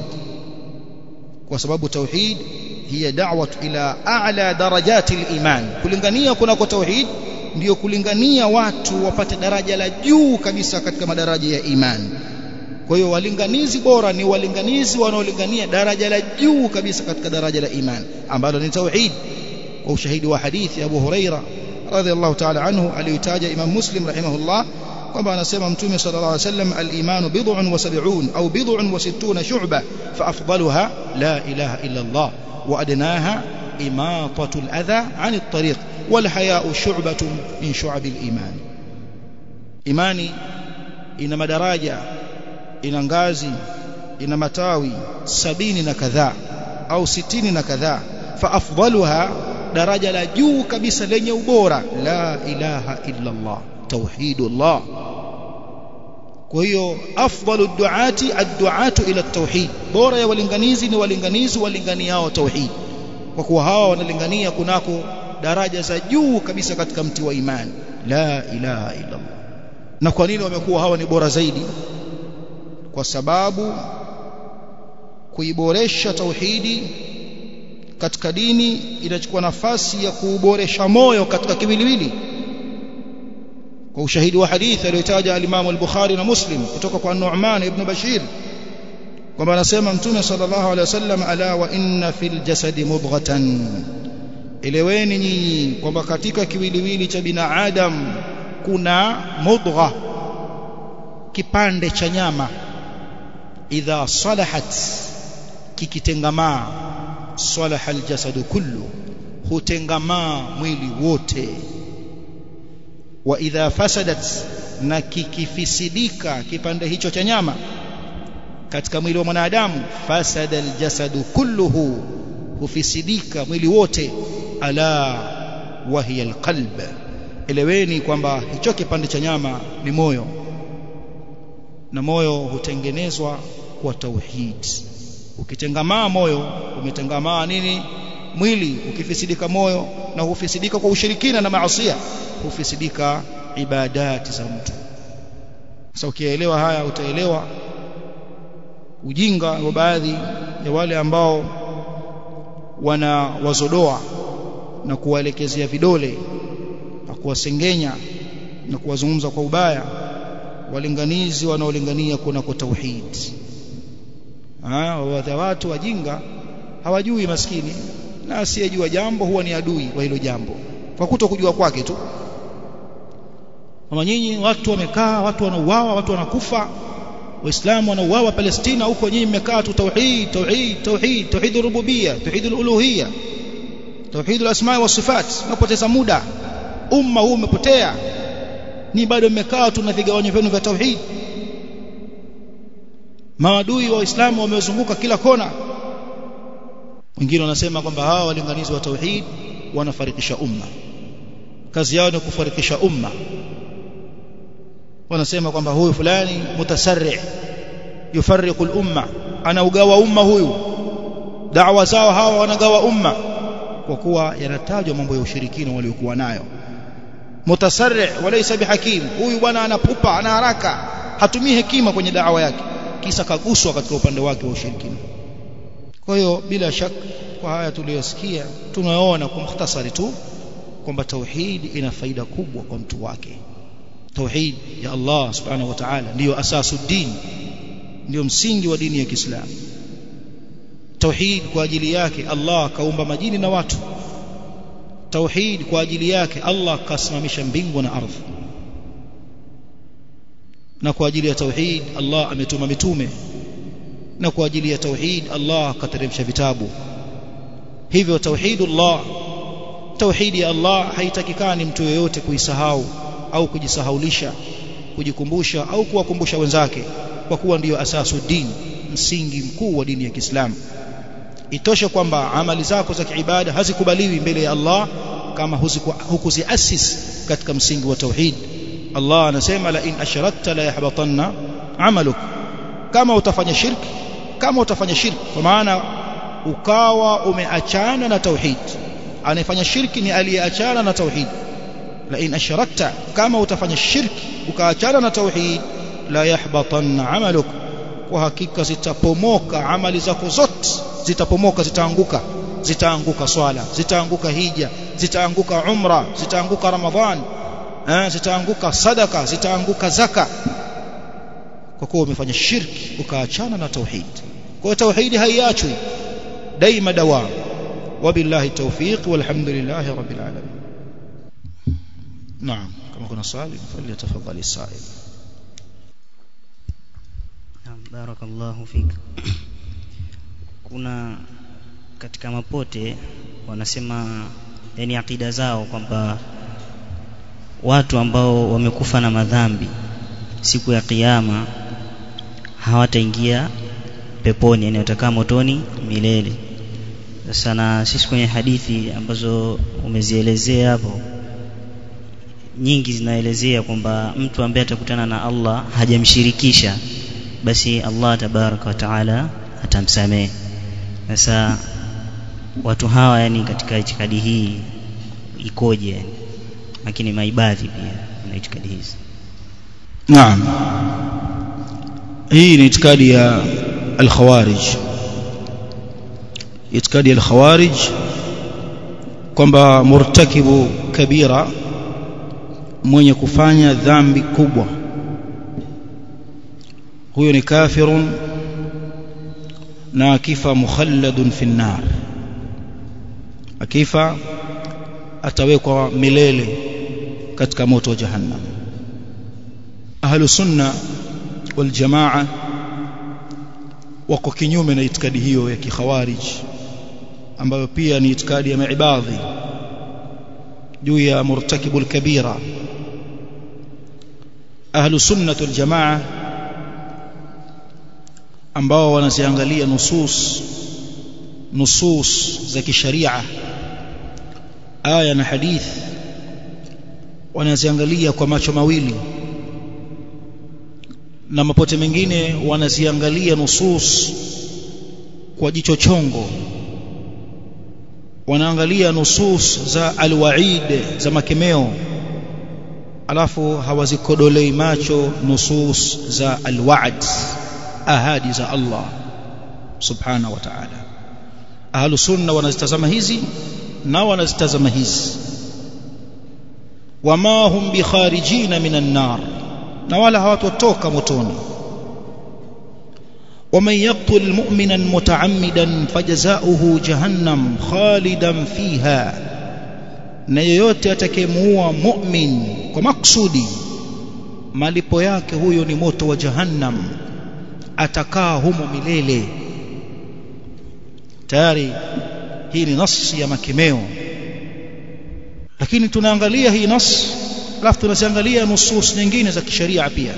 kwa sababu tauhid hiya da'wat ila a'la darajati al-iman kulingania kunako tauhid ndiyo kulingania watu wapate daraja la juu kabisa katika madaraja ya imani kwa hiyo walinganizi bora ni walinganizi wanaolingania daraja la juu kabisa katika daraja la imani ambalo ni tauhid kwa ushahidi wa hadithi Abu Huraira radhiallahu ta'ala anhu aliyotaja Imam Muslim rahimahullah kwamba anasema mtume sallallahu alayhi wasallam al-iman bid'un wa sab'un au bid'un wa sittuna shu'ba fa afdaluha la ilaha illa Allah wa adnaha imatatu al-adha 'an at-tariq wal haya'u shu'batun min shu'abil iman imani ina madaraja ina ngazi ina matawi sabini na kadhaa au sitini na kadhaa fa afdaluha daraja la juu kabisa lenye ubora la ilaha illa Allah tauhidullah kwa hiyo afdalu duati adduatu ila tauhid bora ya walinganizi ni walinganizi walinganiao tauhid kwa kuwa hawa wanalingania kunako daraja za juu kabisa katika mti wa imani la ilaha illa Allah na kwa nini wamekuwa hawa ni bora zaidi kwa sababu kuiboresha tauhidi katika dini inachukua nafasi ya kuuboresha moyo katika kiwiliwili kwa ushahidi wa hadithi aliyotaja al-Imam al-Bukhari na Muslim kutoka kwa Nu'man ibn Bashir kwamba anasema Mtume sallallahu alaihi wasallam ala wa inna fil jasadi mudghatan eleweni nyinyi kwamba katika kiwiliwili cha binadamu kuna mudgha kipande cha nyama idha salahat kikitengamaa salaha aljasadu kullu hutengamaa mwili wote wa idha fasadat na kikifisidika kipande hicho cha nyama katika mwili wa mwanadamu fasada aljasadu kulluhu hufisidika mwili wote ala wa hiya alqalb eleweni kwamba hicho kipande cha nyama ni moyo na moyo hutengenezwa kwa tauhid ukitengamaa moyo umetengamaa nini mwili ukifisidika moyo na hufisidika kwa ushirikina na maasiya hufisidika ibadati za mtu sasa ukielewa haya utaelewa ujinga wa baadhi ya wale ambao wana wazodoa na kuwaelekezea vidole na kuwasengenya na kuwazungumza kwa ubaya walinganizi wanaolingania kuna kwa tauhid ah watu wajinga hawajui maskini na asiyejua jambo huwa ni adui wa hilo jambo kwa kuto kujua kwake tu kama nyinyi watu wamekaa watu wanauawa watu wanakufa waislamu wanauawa Palestina huko nyinyi mmekaa tu tauhid tauhid tauhid tauhid rububia tauhid uluhia tauhid alasma wa sifat unapoteza muda umma huu umepotea ni bado mmekaa tu na vigawanyo vyenu vya tauhid maadui wa Uislamu wamezunguka kila kona wengine wanasema kwamba hawa walinganizi wa tauhid wanafarikisha umma kazi yao ni kufarikisha umma wanasema kwamba huyu fulani mutasarri yufarriqu al-umma anaugawa umma huyu da'wa zao hawa wanagawa umma kwa kuwa yanatajwa mambo ya ushirikina waliokuwa nayo mutasarri walaysa bihakim huyu bwana anapupa ana haraka hatumii hekima kwenye da'wa yake kisa kaguswa katika upande wake wa ushirikina kwa hiyo bila shaka kwa haya tuliyosikia tunaona kwa mukhtasari tu kwamba tauhid ina faida kubwa kwa mtu wake tauhid ya Allah subhanahu wa ta'ala ndiyo asasu din ndiyo msingi wa dini ya Kiislamu tauhid kwa ajili yake Allah kaumba majini na watu tauhid kwa ajili yake Allah kasimamisha mbingu na ardhi na kwa ajili ya tauhid Allah ametuma mitume na kwa ajili ya tauhid Allah kateremsha vitabu hivyo tauhidullah tauhid ya Allah haitakikani mtu yeyote kuisahau au kujisahaulisha kujikumbusha au kuwakumbusha wenzake kwa kuwa ndiyo asasu dini msingi mkuu wa dini ya Kiislamu itoshe kwamba amali zako za kiibada hazikubaliwi mbele ya Allah kama hukuziasis katika msingi wa tauhid Allah anasema la in ashrakta la yahbatanna amaluk kama utafanya shirki kama utafanya shirki kwa maana ukawa umeachana na tauhid anayefanya shirki ni aliyeachana na tauhid la in ashrakta kama utafanya shirki ukaachana na tauhid la yahbatanna amaluk kwa hakika zitapomoka amali zako zote zitapomoka zitaanguka zitaanguka swala zitaanguka hija zitaanguka umra zitaanguka ramadhan eh, zitaanguka sadaka zitaanguka zaka kwa kuwa umefanya shirki ukaachana na tauhid kwa tauhidi haiachwi daima dawam wabillahi tawfiq walhamdulillahi rabbil alamin naam kama kuna swali falyatafadhali sa'il Naam, barakallahu fik. Kuna katika mapote wanasema yani akida zao kwamba watu ambao wamekufa na madhambi siku ya kiyama hawataingia peponi yani watakaa motoni milele sasa na sisi kwenye hadithi ambazo umezielezea hapo nyingi zinaelezea kwamba mtu ambaye atakutana na Allah hajamshirikisha basi Allah tabaraka wa taala atamsamehe sasa watu hawa yani katika itikadi hii ikoje yani lakini maibadhi pia na itikadi hizi naam hii ni itikadi ya al-khawarij itikadi ya al-khawarij kwamba murtakibu kabira mwenye kufanya dhambi kubwa huyo ni kafirun na akifa mukhalladun fi nar akifa atawekwa milele katika moto wa jahannam ahlu sunna wal jamaa wako kinyume na itikadi hiyo ya kikhawarij ambayo pia ni itikadi ya maibadhi juu ya murtakibul kabira ahlu sunna wal jamaa ambao wanaziangalia nusus nusus za kisharia aya na hadith wanaziangalia kwa macho mawili na mapote mengine wanaziangalia nusus kwa jicho chongo wanaangalia nusus za alwaid za makemeo alafu hawazikodolei macho nusus za alwa'd ahadi za Allah subhanahu wa ta'ala ahlu sunna wanazitazama hizi na wanazitazama hizi wama hum bikharijina minan nar na wala hawatotoka motoni ومن يقتل مؤمنا متعمدا فجزاؤه جهنم خالدا فيها na yeyote atakayemuua mu'min kwa maksudi malipo yake huyo ni moto wa jahannam atakaa humo milele tayari hii ni nasi ya makemeo lakini tunaangalia hii nas alafu tunaziangalia nusus nyingine za kisheria pia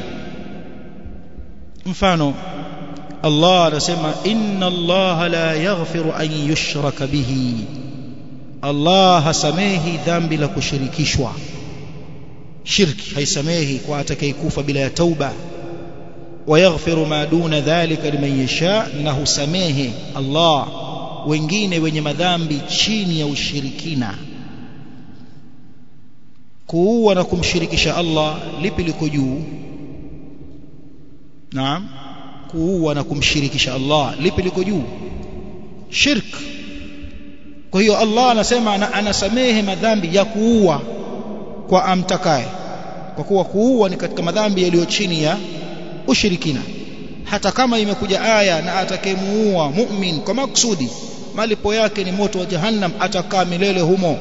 mfano Allah anasema inna Allah la yaghfiru an yushraka bihi Allah hasamehi dhambi la kushirikishwa shirki haisamehi kwa atakayekufa bila ya tauba wayaghfiru ma duna dhalika liman yasha na husamehe Allah wengine wenye madhambi chini ya ushirikina kuua na kumshirikisha Allah lipi liko juu naam kuua na kumshirikisha Allah lipi liko juu shirk kwa hiyo Allah anasema ana, anasamehe madhambi ya kuua kwa amtakaye kwa kuwa kuua ni katika madhambi yaliyo chini ya ushirikina hata kama imekuja aya na atakayemuua mu'min kwa maksudi malipo yake ni moto wa jahannam atakaa milele humo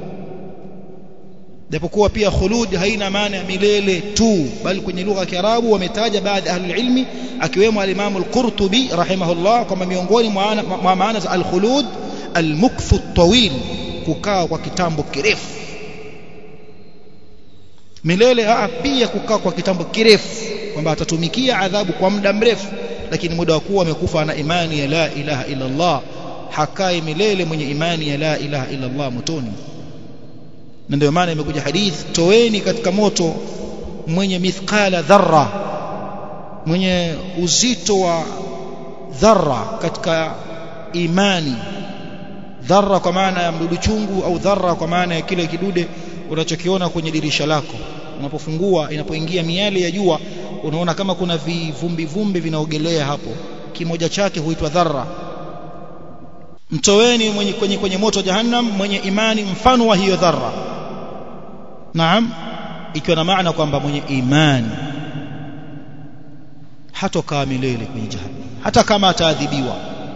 japokuwa pia khulud haina maana ya milele tu bali kwenye lugha ya Kiarabu wametaja baadhi ya ahli ilmi akiwemo al-Imam al-Qurtubi rahimahullah kama miongoni mwa maana za al-khulud al-mukthu at-tawil kukaa kwa kitambo kirefu milele aa pia kukaa kwa kitambo kirefu kwamba atatumikia adhabu kwa muda mrefu lakini muda wa kuwa amekufa na imani ya la ilaha illa Allah hakai milele mwenye imani ya la ilaha illa Allah motoni na ndio maana imekuja hadith toeni katika moto mwenye mithqala dharra mwenye uzito wa dharra katika imani dharra kwa maana ya mdudu chungu au dharra kwa maana ya kile kidude unachokiona kwenye dirisha lako unapofungua inapoingia miale ya jua unaona kama kuna vivumbi vumbi vinaogelea hapo kimoja chake huitwa dharra mtoweni mwenye kwenye, kwenye moto jahannam mwenye imani mfano wa hiyo dharra naam ikiwa na maana kwamba mwenye imani hatokaa milele kwenye jahannam hata kama ataadhibiwa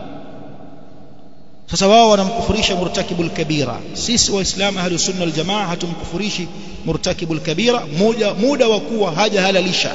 sasa wao wanamkufurisha murtakibul kabira sisi waislamu ahli sunna wal jamaa hatumkufurishi murtakibul kabira muda muda wa kuwa haja halalisha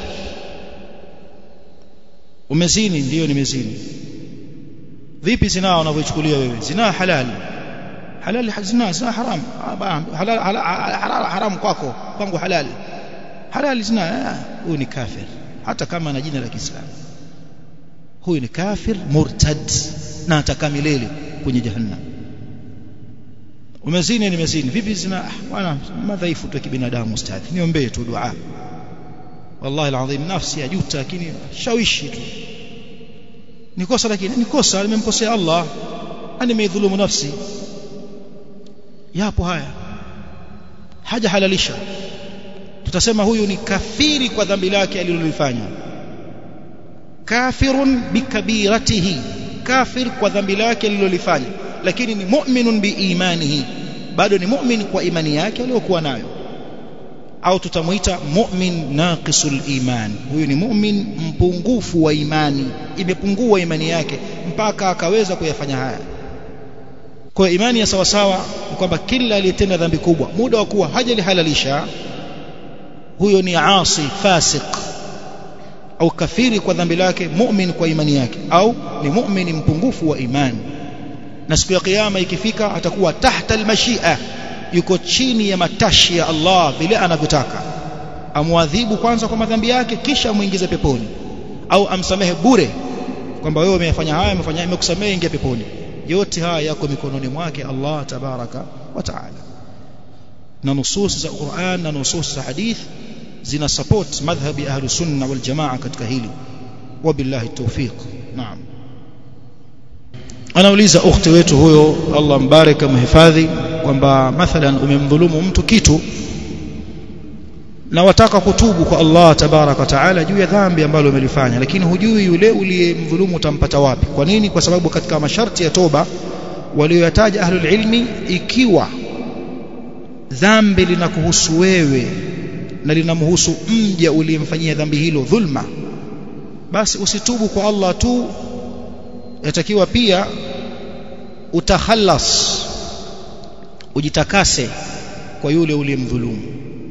umezini ndiyo nimezini vipi zinaa unavyochukulia wewe zinaa halali halali zinaa zinaa haram halal haram kwako kwangu halali halali zinaa huyu ni kafir hata kama ana jina la Kiislamu huyu ni kafir murtad na atakaa milele kwenye jahannam umezini nimezini vipi zina bwana madhaifu tu kibinadamu ustadhi niombee tu dua wallahi alazim nafsi yajuta lakini shawishi tu nikosa lakini nikosa nimemkosea Allah ani nimeidhulumu nafsi yapo haya haja halalisha tutasema huyu ni kafiri kwa dhambi lake alilolifanya kafirun bikabiratihi kafir kwa dhambi lake alilolifanya lakini ni mu'minun biimanihi bado ni mu'min kwa imani yake aliyokuwa nayo au tutamuita mu'min naqisul iman huyu ni mu'min mpungufu wa imani imepungua imani yake mpaka akaweza kuyafanya haya kwa imani ya sawasawa ni kwamba kila aliyetenda dhambi kubwa muda wa kuwa hajalihalalisha huyo ni asi fasiq au kafiri kwa dhambi lake mu'min kwa imani yake au ni mu'min mpungufu wa imani na siku ya kiyama ikifika atakuwa tahta almashia yuko chini ya matashi ya Allah vile anavyotaka amwadhibu kwanza kwa madhambi yake kisha muingize peponi au amsamehe bure kwamba wewe umefanya haya umefanya imekusamehe ingia peponi yote haya yako mikononi mwake Allah tabaraka wa taala na nusus za Qur'an na nusus za hadith zina support madhhabi ahlu sunna wal jamaa katika hili wabillahi tawfiq naam anauliza ukhti wetu huyo Allah mbaraka mhifadhi kwamba mathalan umemdhulumu mtu kitu na wataka kutubu kwa Allah tabaraka taala juu ya dhambi ambalo umelifanya lakini hujui yule uliyemdhulumu utampata wapi kwa nini kwa sababu katika masharti ya toba walioyataja ahlul ilmi ikiwa dhambi linakuhusu wewe na linamhusu mja uliyemfanyia dhambi hilo dhulma basi usitubu kwa Allah tu yatakiwa pia utakhalas ujitakase kwa yule uliyemdhulumu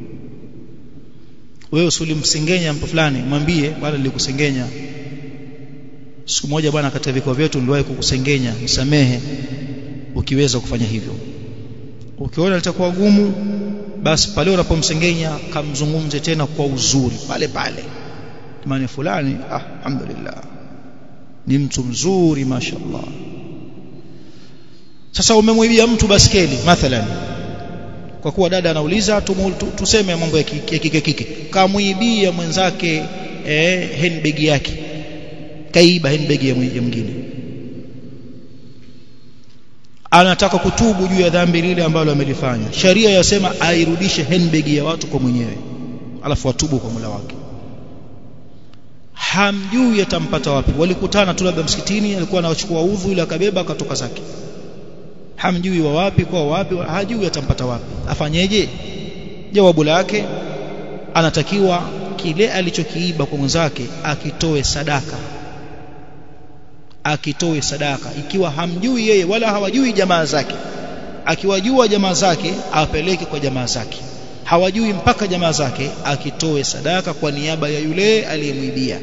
wewe usilimsengenya mtu fulani mwambie bwana nilikusengenya siku moja bwana katika vikao vyetu niliwahi kukusengenya msamehe ukiweza kufanya hivyo ukiona litakuwa gumu basi pale unapomsengenya kamzungumze tena kwa uzuri pale pale maana fulani ah alhamdulillah ni mtu mzuri mashaallah sasa umemwibia mtu baskeli mathalan kwa kuwa dada anauliza tuseme mambo ya kike kike kamwibia mwenzake eh, handbag yake kaiba handbag ya mwingine anataka kutubu juu ya dhambi lile ambalo amelifanya sharia yasema airudishe handbag ya watu kwa mwenyewe alafu atubu kwa Mola wake hamjui atampata wapi walikutana tu labda msikitini alikuwa anachukua udhu ile akabeba akatoka zake hamjui wa wapi kwa wapi hajui atampata wapi afanyeje jawabu lake anatakiwa kile alichokiiba kwa mwenzake akitoe sadaka akitoe sadaka ikiwa hamjui yeye wala hawajui jamaa zake akiwajua jamaa zake apeleke kwa jamaa zake hawajui mpaka jamaa zake akitoe sadaka kwa niaba ya yule aliyemwibia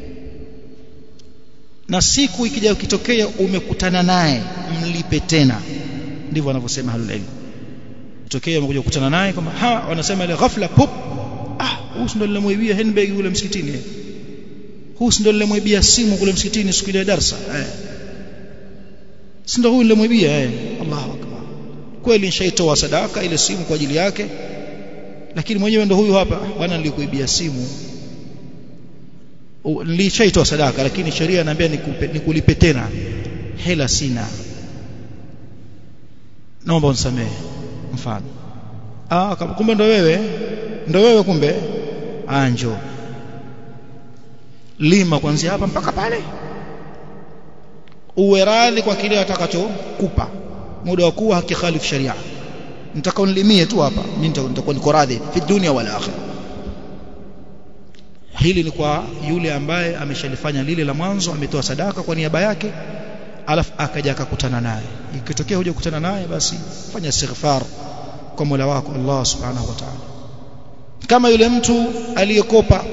na siku ikija ukitokea umekutana naye mlipe tena ndivyo wanavyosema halul ilm tokea umekuja kukutana naye kwamba ha wanasema ile ghafla pop ah huyu ndio nilimwibia handbag yule msikitini huyu ndio nilimwibia simu kule msikitini siku ile darasa eh si ndio huyu nilimwibia eh Allahu akbar kweli nishaitoa sadaka ile simu kwa ajili yake lakini mwenyewe ndo huyu hapa bwana nilikuibia simu nilishaitoa sadaka lakini sheria inaambia nikulipe tena hela sina naomba unisamehe mfano ah kumbe ndo wewe ndo wewe kumbe anjo lima kuanzia hapa mpaka pale uwe radhi kwa kile atakachokupa muda wa kuwa hakikhalifu sharia nitaka unilimie tu hapa mimi nitakuwa niko radhi fi dunia wala akhirah hili ni kwa yule ambaye ameshalifanya lile la mwanzo ametoa sadaka kwa niaba yake alafu akaja akakutana naye ikitokea huja kukutana naye basi fanya istighfar kwa Mola wako Allah subhanahu wa ta'ala kama yule mtu aliyekopa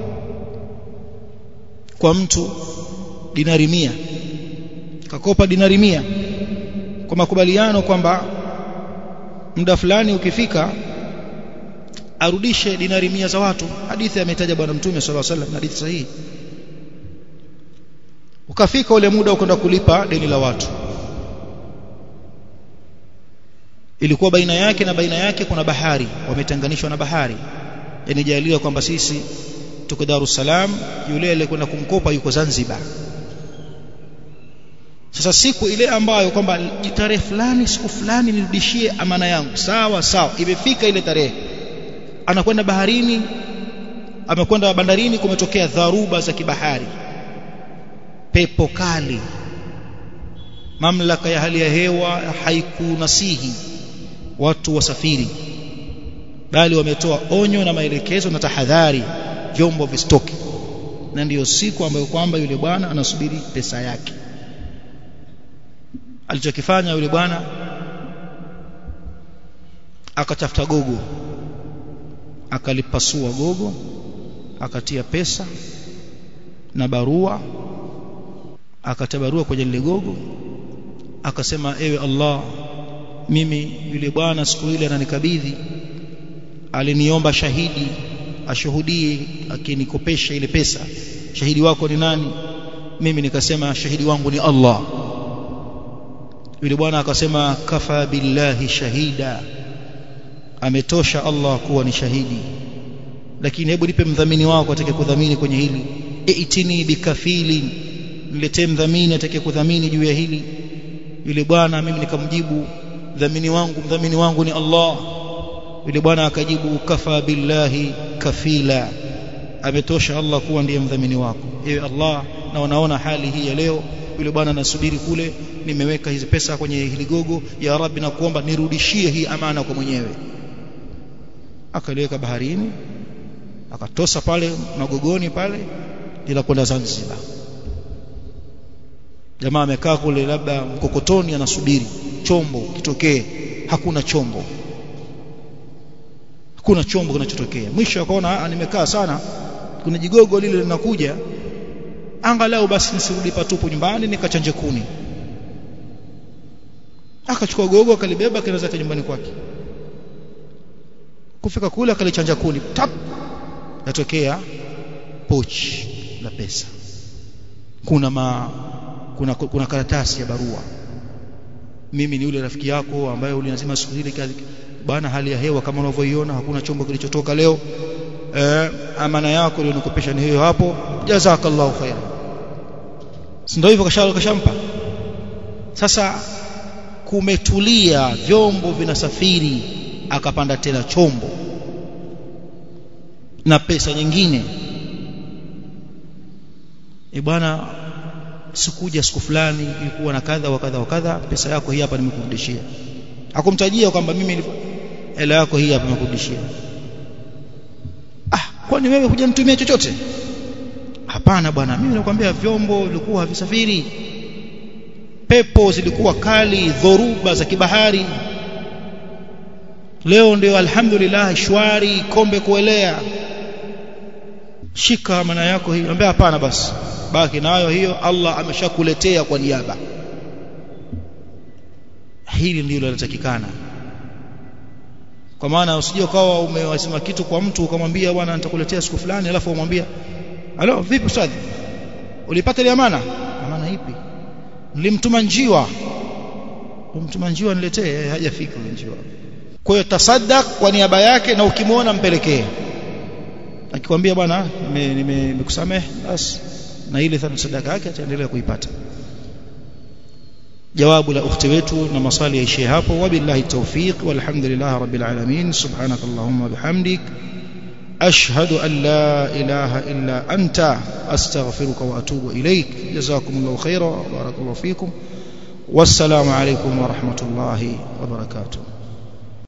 kwa mtu dinari mia kakopa dinari mia kwa makubaliano kwamba muda fulani ukifika arudishe dinari mia za watu hadithi ametaja bwana mtume sallallahu alaihi wasallam hadithi sahihi ukafika ule muda ukwenda kulipa deni la watu ilikuwa baina yake na baina yake kuna bahari wametenganishwa na bahari yani jaliwa kwamba sisi tuko Dar es Salaam yule aliyekwenda kumkopa yuko Zanzibar sasa siku ile ambayo kwamba tarehe fulani siku fulani nirudishie amana yangu sawa sawa imefika ile tarehe anakwenda baharini amekwenda bandarini kumetokea dharuba za kibahari pepo kali mamlaka ya hali ya hewa haikunasihi watu wasafiri bali wametoa onyo na maelekezo na tahadhari vyombo vistoki na ndiyo siku ambayo kwamba yule bwana anasubiri pesa yake alichokifanya yule bwana akatafuta gogo akalipasua gogo akatia pesa na barua akatia barua kwenye lile gogo akasema ewe Allah mimi yule bwana siku ile ananikabidhi aliniomba shahidi ashuhudie akinikopesha ile pesa shahidi wako ni nani mimi nikasema shahidi wangu ni Allah yule bwana akasema kafa billahi shahida ametosha Allah kuwa ni shahidi lakini hebu nipe mdhamini wako atake kudhamini kwenye hili itini bikafili niletee mdhamini atake kudhamini juu ya hili yule bwana mimi nikamjibu dhamini wangu mdhamini wangu ni Allah yule bwana akajibu kafa billahi kafila ametosha Allah kuwa ndiye mdhamini wako ewe Allah na unaona hali hii ya leo yule bwana anasubiri kule nimeweka hizi pesa kwenye hili gogo ya rabbi na kuomba nirudishie hii amana kwa mwenyewe akaliweka baharini akatosa pale magogoni pale ila kwenda Zanzibar jamaa amekaa kule labda mkokotoni anasubiri chombo kitokee hakuna chombo hakuna chombo kinachotokea mwisho akaona nimekaa sana kuna jigogo lile linakuja angalau basi nisirudi patupu nyumbani nikachanje kuni akachukua gogo akalibeba akaenda zake nyumbani kwake kufika kule akalichanja kuni tap natokea pochi la pesa kuna ma kuna, kuna karatasi ya barua mimi ni yule rafiki yako ambaye ulinasema siku ile bana hali ya hewa kama unavyoiona hakuna chombo kilichotoka leo eh, amana yako ilionikopesha ni hiyo hapo jazakallahu khair ndio hivyo kashampa sasa kumetulia vyombo vinasafiri akapanda tena chombo na pesa nyingine e bwana sikuja siku fulani ilikuwa na kadha wa kadha wa kadha pesa yako hii hapa nimekurudishia akumtajia kwamba mimi hela yako hii hapa nimekurudishia ah kwani wewe hujanitumia chochote hapana bwana mimi nakwambia vyombo vilikuwa havisafiri pepo zilikuwa kali dhoruba za kibahari leo ndio alhamdulillah shwari kombe kuelea shika maana yako hii ambia hapana basi baki nayo hiyo Allah ameshakuletea kwa niaba hili ndilo linatakikana kwa maana usije ukawa umewasema kitu kwa mtu ukamwambia bwana nitakuletea siku fulani alafu umwambia alo vipi ustadhi ulipata ile amana amana ipi nilimtuma njiwa umtuma njiwa niletee hajafika njiwa kwa hiyo tasaddaq kwa niaba yake na ukimwona mpelekee akikwambia bwana nimekusamehe basi na ile sadaka yake ataendelea kuipata jawabu la ukhti wetu na maswali yaishie hapo wabillahi tawfiq walhamdulillah rabbil alamin subhanakallahumma bihamdik ashhadu an la ilaha illa anta astaghfiruka wa atubu ilaik jazakumullahu khairan wa barakallahu fikum wassalamu alaykum wa rahmatullahi wa barakatuh